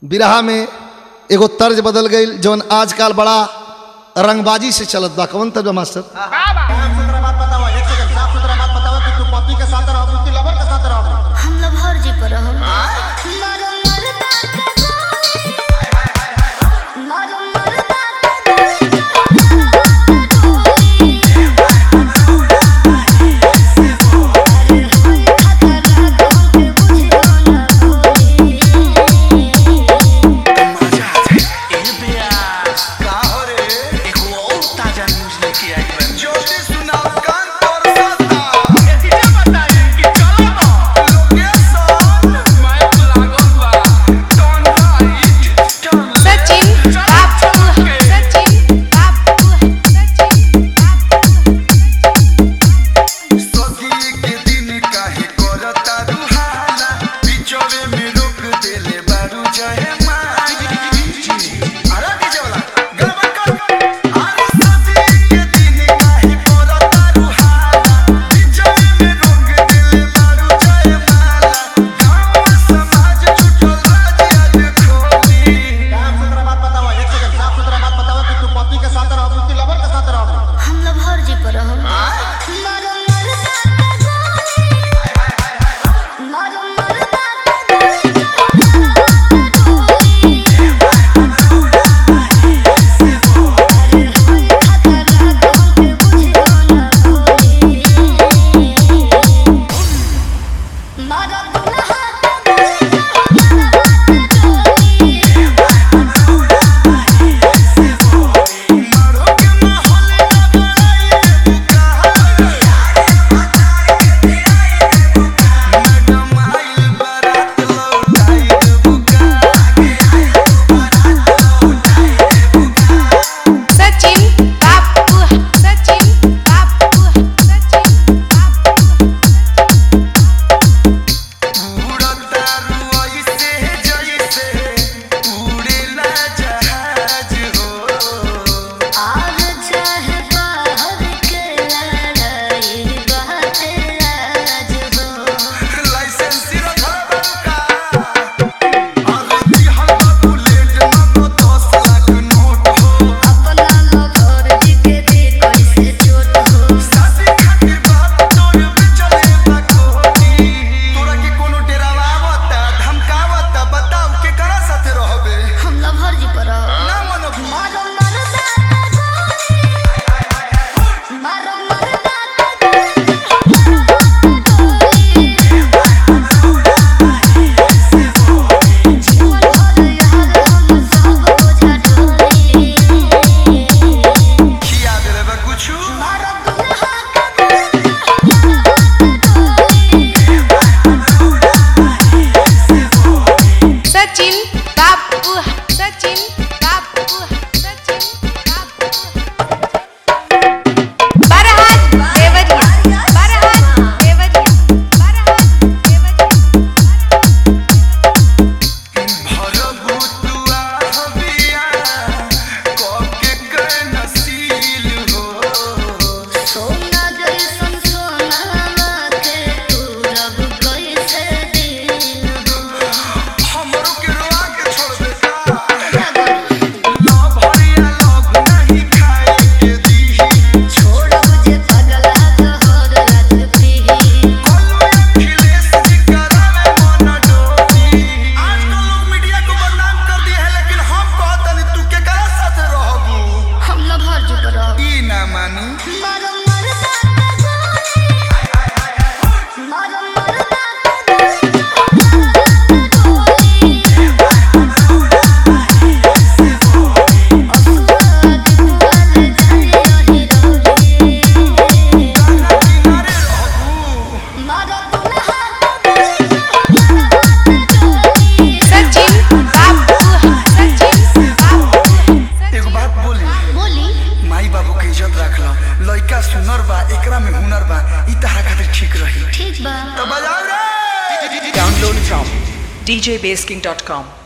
बिरहा में एगो तर्ज बदल गई जौन आजकल बड़ा रंगबाजी से चलत बा कौन तर्ज बा मास्टर साफ सुथरा बात बताओ एक सेकंड साफ सुथरा बात बताओ कि तू पति के साथ रहो कि लवर के साथ रहो हम लभर जी पर हम मारो मरदा के गोली मारो मरदा के ज्योति सुनाओ कान तोर साता सचिन बापू सचिन बापू सचिन बापू सखी के दिन काहे करता रुहाला बिचवे में रोक देले बारू जहे माई अरे के जवला गड़बड़ कर अरे सखी के दिन काहे करता रुहाला बिचवे में रोक देले बारू जहे माला गांव समाज छुटल राज आज खोली साफ सुथरा बात बताओ एक सेकंड साफ सुथरा बात बताओ कि तू पति के साथ रहो कि लवर के साथ रहो हम लभर जी पर हम मारो मरदा के गोली मारो मरदा के मारो दुल्हा के मारो के माहौल लगाए मैडम आइल बारात लौटाई बुका सचिन बापू सचिन बापू सचिन बापू उड़ता रुई से जैसे उड़ेला जहाज हो आज चाहे बाहर के लड़ाई बात आज हो लाइसेंस रखल का अरे दिहल बुलेट न तो 10 लाख नोट हो अपना लवर जी के दे कैसे चोट हो सासी खातिर बात तोर पे चले बकोनी तोरा के कोनो डेरावा आवता धमकावता बताओ के करा साथे रहबे हम लवर जी पर ना मनब मारो मरदा के गोली मारो मरदा के गोली जीवन भर यार हम सब बोझा ढोली खिया देले बा कुछु मारो दुल्हा के सचिन बापू सचिन बापू सचिन बापू बरहात देवरिया बरहात देवरिया बरहात देवरिया भरबू तुआ हबिया कके के नसील हो सोना जैसन सोनावा के तू रब कैसे दिल हो हमरो के रोआ के छोड़ देता क्या करूं? ना भरिया लोग नहीं खाए के दी छोड़ब जे पगला तोहर रात पीही कल्लू अखिलेश जी करावे मन डोली आजकल लोग मीडिया को बदनाम कर दिए है लेकिन हम कहतनी तू के करा साथे रहबू हम लभर जी पर ई ना मानी मारो मरदा के गोली मारो मरदा किनारे रहबू सचिन बापू सचिन बापू एगो बात बोली बोली माई बाबू के इज्जत रखला लइका सुनर बा एकरा में हुनर बा ई तहरा खातिर ठीक रही ठीक बा तो बजाओ रे Download from djbasking.com.